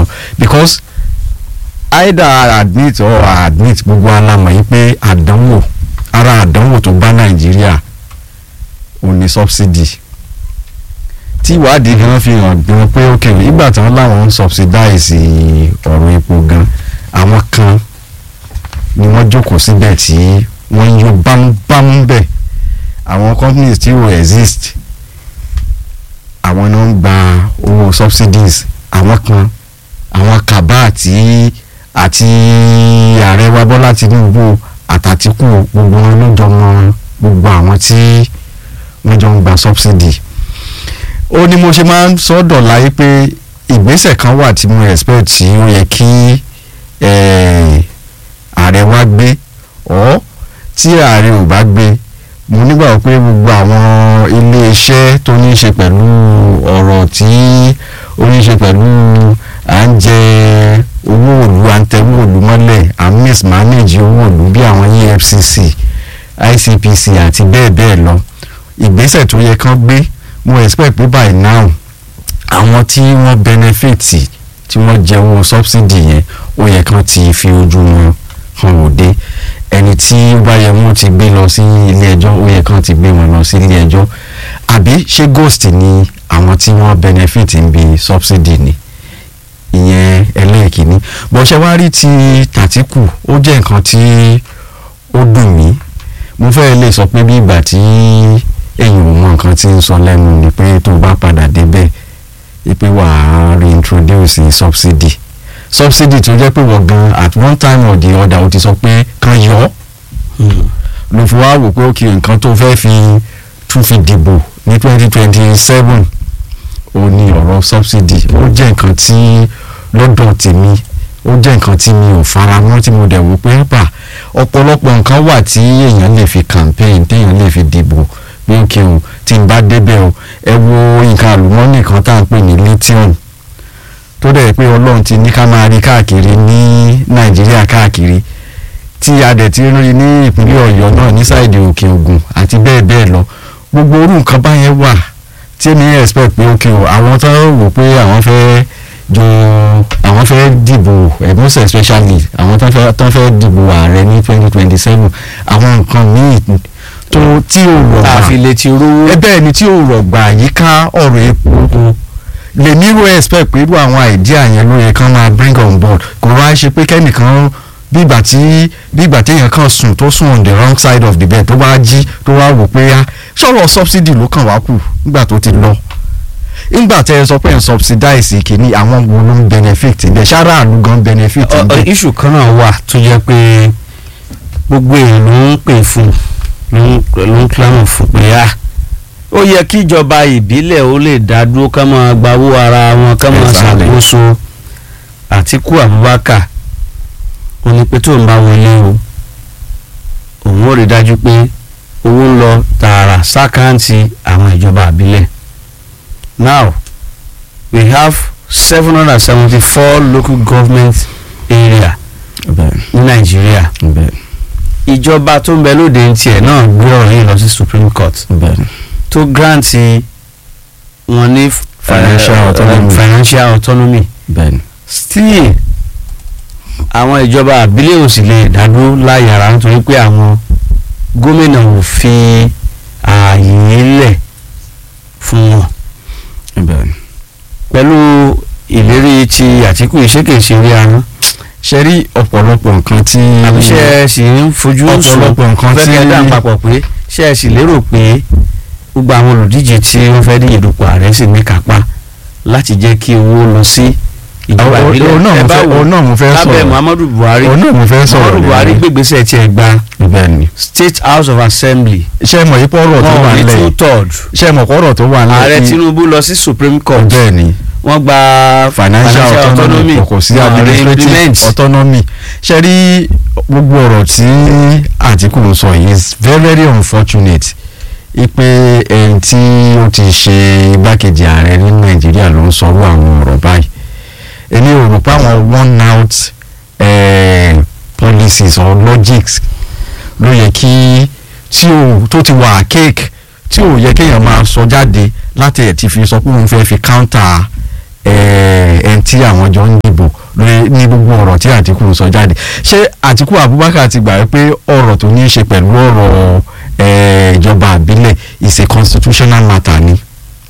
because either admit or admit gbogbo alamọ̀ yìí pé àdánwò ara àdánwò tó bá nàìjíríà ò ní subsidy tí ìwádìí gan fi hàn gan pé ok ìgbà tí wọ́n láwọn ń subsidize ọ̀rọ̀ epo gan àwọn kan ni wọ́n jókòó síbẹ̀ tí wọ́n ń yọ bámúbámú bẹ̀ àwọn companies tí ò exist àwọn náà ń gba owó subsidies àwọn kan àwọn kaba àti àti ààrẹ wa Bọ́lá Tinubu àtàtìkù gbogbo wọn ló jọ mọ gbogbo àwọn tí wọ́n jọ ń gba subsidy ó ní mo ṣe máa ń sọ́dọ̀ láyé pé ìgbésẹ̀ kan wà tí mo expect tí ó yẹ kí eh, ààrẹ wa gbé ọ́ tí ààrẹ ò bá gbé mo nígbàgbọ́ pé gbogbo àwọn iléeṣẹ́ tó ní í ṣe pẹ̀lú ọ̀rọ̀ tí ó ní í ṣe pẹ̀lú à ń jẹ owó òlu à ń tẹ owó òlu mọ́lẹ̀ à ń mismanage owó òlu bí àwọn EFCC ICPC àti bẹ́ẹ̀ bẹ́ẹ̀ lọ ìgbésẹ̀ tó yẹ kán gbé mo expect pé by now àwọn tí wọ́n benefit tí wọ́n jẹ owó subsidy yẹn ó yẹ kán ti fi ojú wọn hàn òde ẹni tí ó bá yẹ wọ́n ti gbé lọ sí ilé ẹjọ́ ó yẹ kán ti gbé wọn lọ sí ilé ẹjọ́ àbí ṣé ghost ni àwọn tí wọ́n benefit ń bi subsidy ni ìyẹn ẹlẹ́ẹ̀kìíní bó ṣe wá rí ti tàtíkù ó jẹ́ nǹkan tí ó dùn mí mo fẹ́ lè sọ pé bí ìgbà tí èyàn ò mọ nǹkan tí ń sọ lẹ́nu ni pé tó bá padà débẹ̀ pé wàá reintroduce subsidy subsidy tó jẹ́ pé wọ́n gan at one time or the other ó ti sọ pé kan yọ ọ́ ló fi wá wò pé ó kí nǹkan tó fẹ́ fi tún fi dìbò ní twenty twenty seven ó ní ọ̀rọ̀ subsidy ó jẹ́ nǹkan tí lọ́dọ̀ tèmi ó jẹ́ nǹkan tí mi ò fara mọ́ tí mo dẹ̀ wò pé bà ọ̀pọ̀lọpọ̀ nǹkan wà tí èèyàn lè fi campaign téèyàn lè fi dìbò pé ó kí o tí n bá débẹ̀ o ẹ wo nǹkan àlùmọ́ọ́nì kan tá à ń pè ní lithium tó dẹ̀ pé ọlọ́run ti ní ká máa rí káàkiri ní nàìjíríà káàkiri tí a dẹ̀ ti rí ní ìpínlẹ̀ ọ̀yọ́ náà ní sáìdì òkè ògùn àti bẹ́ẹ̀ bẹ́ẹ̀ lọ gbogbo orú nǹkan báyẹn wà tí èmi expect pé ok o àwọn tó wò pé àwọn fẹ́ jọ àwọn fẹ́ dìbò eh, most especially àwọn tó fẹ́ tó fẹ́ dìbò ààrẹ ní twenty twenty seven àwọn nǹkan míì tó tí ò rọ̀gbà àfilẹ̀ ti rówó. ẹ bẹ́ẹ̀ ni tí ò rọ̀gbà yíká ọ̀rọ̀ epo lèmi ro expect pé irú àwọn idea yẹn ló yẹ kán máa bring on board kò wá ṣe pé kẹ́nìkan bí ìgbà tí bí ìgbà téèyàn kan sùn tó sùn on the wrong side of the bed tó wá jí tó wá wò pé á sọ̀rọ̀ subsidy ló kàn wá kù nígbà tó ti lọ nígbà tẹ ẹ sọ pé ẹ subsidize kìíní àwọn wo ló ń benefit ǹbẹ ṣáárà àlù gan benefit ǹbẹ. iṣu kan náà wà tó jẹ́ pé gbogbo èèyàn ló ń pè fún ló ń ló ń clamor fún pé a ó yẹ kí ìjọba ìbílẹ̀ ó lè dá dúró ká máa gbawó ara wọn ká máa Exactly. ṣàkóso Àtíkù Abubakar ó ní pé tó ń bá wọlé o òun ó rí dájú pé owó ń lọ tààrà sákàǹtì àwọn ìjọba ìbílẹ̀ now we have seven hundred and seventy-four local government area bẹ́ẹ̀ ní nàìjíríà bẹ́ẹ̀ ìjọba tó ń bẹ lóde ń tiẹ̀ náà gbé ọ̀rọ̀ yìí lọ sí supreme court bẹ́ẹ̀ tó granti wọn ní f- Financial eh, autonomy. financial autonomy bẹ́ẹ̀ still àwọn ìjọba àbílẹ̀ ò sì lè dádúró láyàrá nítorí pé àwọn gómìnà ò fi ààyè lẹ̀ fún wọn bẹ́ẹ̀. pẹ̀lú ìlérí ti àtìkù ìṣèkèṣe orí ahọ́n ṣe rí ọ̀pọ̀lọpọ̀ nǹkan tí. àbí ṣe ẹ sì ń fojú sùn ọ̀pọ̀lọpọ̀ nǹkan tí. fẹ́kẹ́ dá papọ̀ pé ṣe ẹ sì lérò pé gbogbo àwọn olùdíje tí wọ́n fẹ́ díje dupò ààrẹ sì ní kápá láti jẹ́ kí owó lọ sí ìjọba Òun- ìbílẹ̀ òun náà ẹ mo bá fẹ́- wò òun náà mo fẹ́ lábẹ́ sọ̀rọ̀. muhammadu buhari òun náà mo fẹ́ sọ̀rọ̀ muhammadu buhari lórí. gbégbèsè tiẹ̀ gba bẹ́ẹ̀ ni. state house of assembly ṣé mọ̀ ipò ọ̀rọ̀ tó wọn wà ò ní nílẹ̀ two yìí? third ṣé mọ̀ ọ̀rọ̀ tó wà nílẹ̀ ààrẹ yìí? tinubu lọ sí supreme court bẹ́ẹ̀ ni wọ́n gba financial autonomy kò sí wọn ò rí administrative implement. autonomy ṣe rí gbogbo ọ̀rọ̀ tí Àtíkù ń sọ yìí is very very unfortunate ipe ẹni tí ó ti ṣe igbákejì ààrẹ ní Nàìjíríà ló ń sọrú àwọn ọ̀rọ̀ báyìí èmi ò rò pé àwọn one out eh, policies or logics ló yẹ kí tí ò tó ti wà cake tí ò yẹ kéèyàn máa sọ jáde láti ẹ̀ ti fi sọ pé òun fẹ́ fi counter ẹn tí àwọn jọ ń dìbò lórí ní gbogbo ọ̀rọ̀ tí Àtíkù ń sọ jáde ṣé Àtíkù Abubakar ti gbà pé ọ̀rọ̀ tó ní í ṣe pẹ̀lú ọ̀rọ̀ ìjọba àbílẹ̀ is a constitutional matter ni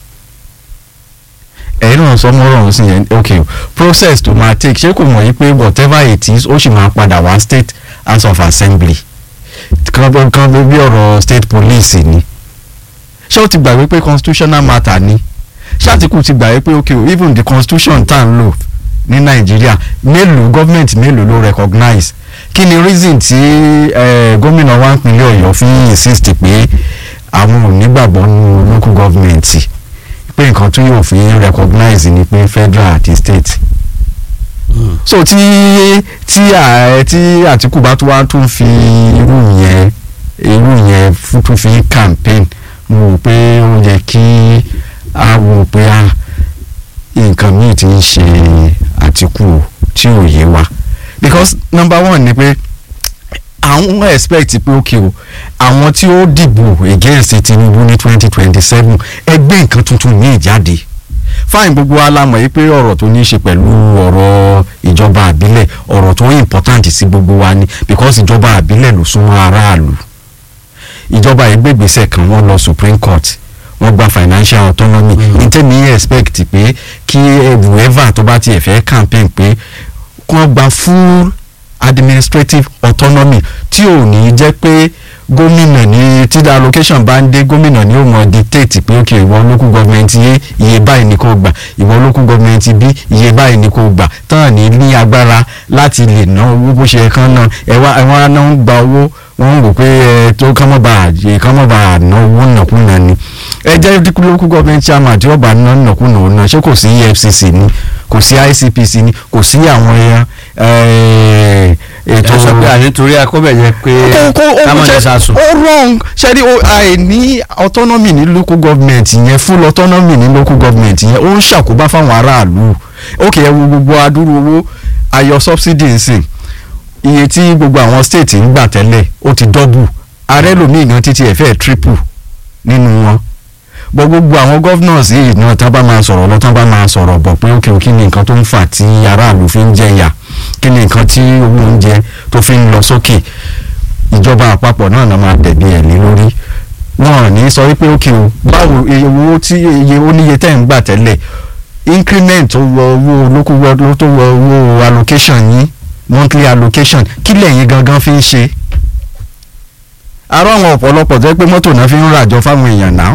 ẹ̀yin náà sọ mọ́rọ̀ ọ̀hún sí yẹn ok process tó máa take ṣé kò mọ̀ yí pé whatever it is ó sì máa padà wá state house of assembly kan kan bí ọ̀rọ̀ state police ni ṣé ó ti gbàgbé pé constitutional matter ni ṣé Àtíkù ti gbàgbé pé ok even the constitution tá à ń lò ní Nàìjíríà mélòó government mélòó ló recognize kí ni reason tí gómìnà wa ìpínlẹ̀ Ọ̀yọ́ fi insist pé àwọn ò nígbàgbọ́ nínú local government pé nǹkan tó yóò fi recognize ni pé federal àti state mm. so tí tí tí Àtíkù bá tún wá tún fi irú yẹn irú yẹn tún fi campaign mo rò pé ó yẹ kí a wò pé a nǹkan míì ti ń ṣe Àtíkù tí ò yé wa because number one ni pé àwọn expect pé ok o àwọn tí ó dìbò against Tinubu ní twenty twenty seven ẹgbẹ́ nǹkan tuntun ní ìjáde fáìn gbogbo alámọ̀ yìí pé ọ̀rọ̀ tó ní í ṣe pẹ̀lú ọ̀rọ̀ ìjọba àbílẹ̀ ọ̀rọ̀ tó important sí gbogbo wa ni because ìjọba àbílẹ̀ ló súnmọ́ aráàlú ìjọba ìgbégbèsè kan wọ́n lọ Supreme Court wọ́n gba financial autonomy ní tẹ́mi expect pé kí whoever tó bá tiẹ̀ fẹ́ campaign pé kí wọ́n gba full administrative autonomy tí ò ní jẹ́ pé gómìnà ní tí allocation bá ń dé gómìnà ní ó mọ dictate pé ok ìwọ local government yé iye báyìí ni kò gbà ìwọ local government bí iye báyìí ni kò gbà tán ní ní agbára láti lè ná owó bó ṣe kán náà ẹwà ẹwọn náà ń gba owó wọ́n ń rò pé ẹ tó kán mọ́ bá kán mọ́ bá ná owó nàkúnà ni ẹ jẹ́ local government chairman tí ó bá ná nàkúnà òun náà ṣé kò sí EFCC ni kò sí ICPC ni kò sí àwọn ẹran ètò sọ pé ànítorí akọ́bẹ̀ yẹn pé kámọ́jẹ sàsùn. ó wrong ṣẹ́rí àìní autonomy ní local government yẹn full autonomy ní local government yẹn ó ń ṣàkóbá fáwọn aráàlú ok ẹ wo gbogbo adúrú owó ayọ subsidy nsìn iye tí gbogbo àwọn state ń gbà tẹ́lẹ̀ ó ti double ààrẹ lòmíì gan títí ẹ̀ fẹ́ triple nínú wọn bọ gbogbo àwọn governors yìí náà tá bá máa sọ̀rọ̀ lọ tá bá máa sọ̀rọ̀ bọ̀ pé ókè kí ni nǹkan tó ń fà tí aráàlú fi ń jẹyà kí ni nǹkan tí owó oúnjẹ tó fi ń lọ sókè ìjọba àpapọ̀ náà náà máa tẹ̀lé ẹ̀ lé lórí wọn ò ní sọ wípé ókè o báwo iye owó tí iye oníye tẹ̀ ń gbà tẹ́lẹ̀ increment tó wọ owó local world tó wọ owó allocation yín monthly allocation kí lẹ́yìn gangan fi ń ṣe ará àwọn ọ̀pọ̀lọpọ̀ tó yẹ pé mọ́tò náà fi ń ràjọ fáwọn èèyàn náà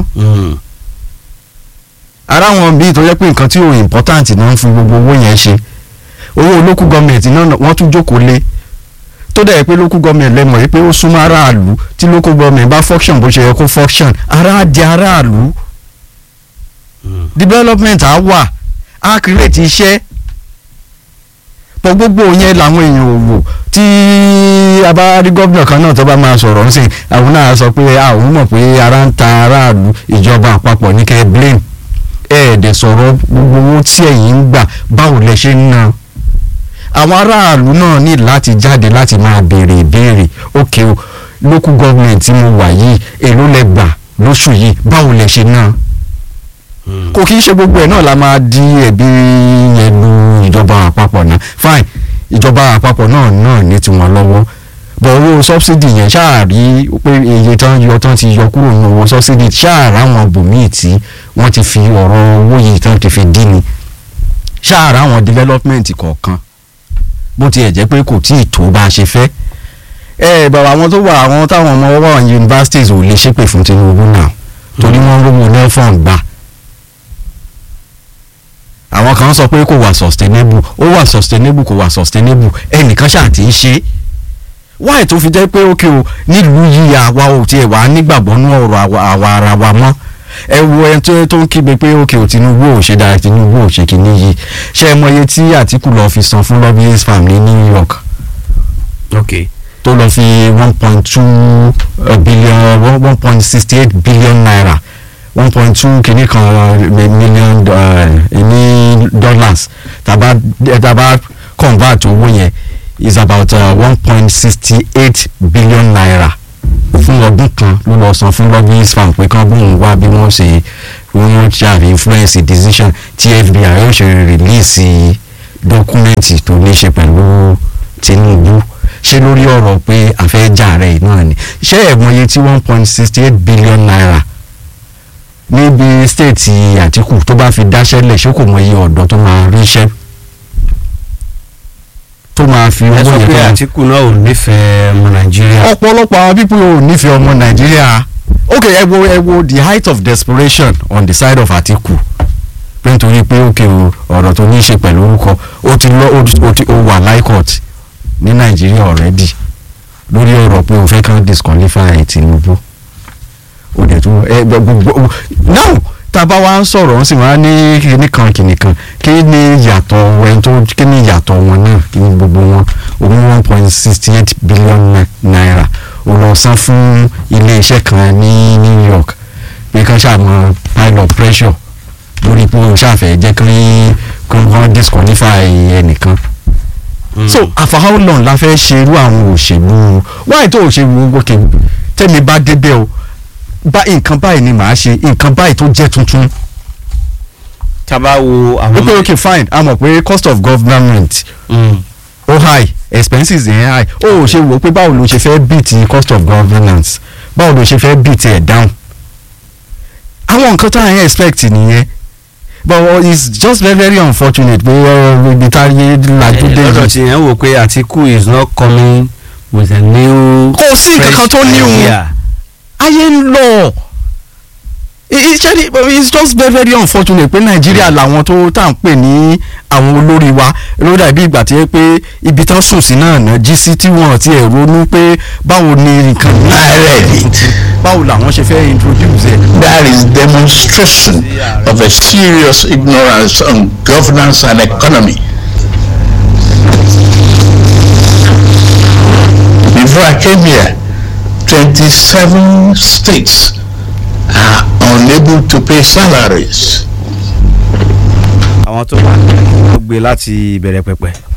ara wọn bíi tó yẹ pé nǹkan tí ò important náà ń fi gbogbo owó yẹn ṣe owó local government náà wọ́n tún jókòó lé tó dẹ̀ pé local government lẹ́mọ̀ yìí pé ó súnmọ́ aráàlú tí local government bá function bó ṣe yẹ kó function ara di aráàlú development á wà á create iṣẹ́ pọ̀ gbogbo yẹn làwọn èèyàn ò wò tí a bá rí gómìnà kan náà tó bá máa sọ̀rọ̀ ń sìn àwọn náà sọ pé àwọn mọ̀ pé ara ń ta aráàlú ìjọba àpapọ̀ ní kẹ́ blame ẹ̀ẹ́dẹ̀ sọ̀rọ̀ gbogbo owó tí ẹ̀yin ń gbà báwo lẹ ṣe ń ná àwọn aráàlú náà ní láti jáde láti máa béèrè ìbéèrè òkè o local government tí mo wà yìí èló lẹ gbà lóṣù yìí báwo lẹ ṣe ná kò kí ń ṣe gbogbo ẹ̀ náà la máa di ẹ̀bi yẹn lu ìjọba àpapọ̀ náà fine ìjọba àpapọ̀ náà náà ní tiwọn lọ́wọ́ bọ̀ owó subsidy yẹn ṣáàrí pé iye tán yọ tán ti yọ kúrò ní owó subsidy ṣáàrá àwọn bòmíì tí wọ́n ti fi ọ̀rọ̀ owó yìí tán ti fi dín ni ṣáàrá àwọn development kọ̀ọ̀kan bó tiẹ̀ jẹ́ pé kò tíì tó bá a ṣe fẹ́ ẹ bàbá àwọn tó wà àwọn táwọn ọmọ wà ní universities ò lè ṣépè fún Tinubu náà torí wọ́n rówó nelfon gbà àwọn kan sọ pé kò wà sustainable ó wà sustainable kò wà sustainable ẹnìkan ṣáà ti ń ṣe wáyé tó fi jẹ́ pé ókè o nílùú yìí àwa ò tiẹ̀ wà nígbàgbọ́ nú ọ̀rọ̀ àwa ara wa mọ́ ẹ wo ẹni tó tó ń kígbe pé ókè o Tinubu ò ṣe dára Tinubu ò ṣe kìíní yìí ṣé ẹ mọ iye tí Àtíkù lọ fi san fún lobbyist farm ní New York ok tó lọ fi one point two billion one point sixty eight billion naira one point two kìíní kan million ní dollars tàbá tàbá convert owó yẹn is about one point sixty eight billion naira fún ọdún kan ló lọ san fún lobbyist farm pé kán bóun wá bí wọ́n ṣe wọ́n ṣàfi influence decision tí FBI yóò ṣe release dọ́kúmẹ́ǹtì tó ní ṣe pẹ̀lú Tinubu ṣé lórí ọ̀rọ̀ pé àfẹ́jà rẹ̀ náà ni ṣé ẹ̀mọye tí one point sixty eight billion naira níbi stéètì Àtíkù tó bá fi dáṣẹ́lẹ̀ ṣé kò mọ iye ọ̀dọ́ tó máa ríṣẹ́ tó máa fi owó ẹ sọ yẹn pé tó máa Àtíkù náà ò nífẹ̀ẹ́ ọmọ Nàìjíríà ọ̀pọ̀lọpọ̀ àwọn pípọ̀ ò nífẹ̀ẹ́ ọmọ nàìjíríà ok ẹ wo ẹ wo the height of desperation on the side of Atiku pé nítorí pé ok o ọ̀rọ̀ tó ní í ṣe pẹ̀lú orúkọ ó ti lọ ó ti ó wà high court ní nàìjíríà already lórí ọ̀rọ̀ pé o fẹ́ kàn disqualify Tinubu ó dẹ̀ tún ẹ gbogbo now tá a bá wá ń sọ̀rọ̀ wọ́n sì máa ní kíní kan kíní kan kí ni ìyàtọ̀ ẹni tó kí ni ìyàtọ̀ wọn náà kí ni gbogbo wọn òun one point sixty eight billion na- naira ó lọ san fún iléeṣẹ́ kan ní New York pé kán ṣàmọ pile of pressure lórí pé òun ṣàfẹ́ jẹ́ kí kí wọ́n disqualify ẹnìkan so for how long la fẹ́ ṣe irú àwọn òṣèlú wáyé tó òṣèlú wọ́kẹ́ tẹ́mi bá débẹ̀ o bá nǹkan báyìí ni màá ṣe nǹkan báyìí tó jẹ́ tuntun tá a bá wo àwọn ok ok fine a mọ̀ pé cost of government Mm. ó high expenses yẹn high ó ò ṣe wò ó pé báwo ló ṣe fẹ́ beat cost of governance báwo ló ṣe fẹ́ beat ẹ̀ down àwọn nǹkan tá à ń expect nìyẹn but uh, it's just very very unfortunate pé uh, ibi tá a yé lajú dé lọ́dọ̀ yìí tí yẹn wò pé Àtíkù is not coming with a new kò sí nǹkan kan tó ní òun idea. ayé ń lọ iṣẹ́ it's just very very unfortunate pé nàìjíríà làwọn tó tá à ń pè ní àwọn olórí wa ló dàbí ìgbà tí ó pé ibi tán sùn sí náà náà jí sí tí wọ́n ti ẹ̀ ronú pé báwo ni nǹkan I read it. báwo làwọn ṣe fẹ́ introduce ẹ̀. That is demonstration of a serious ignorance on governance and economy. Before I came here, 27 states are unable to pay salaries. àwọn tó wà ní wọ́n gbé láti ìbẹ̀rẹ̀ pẹ̀pẹ̀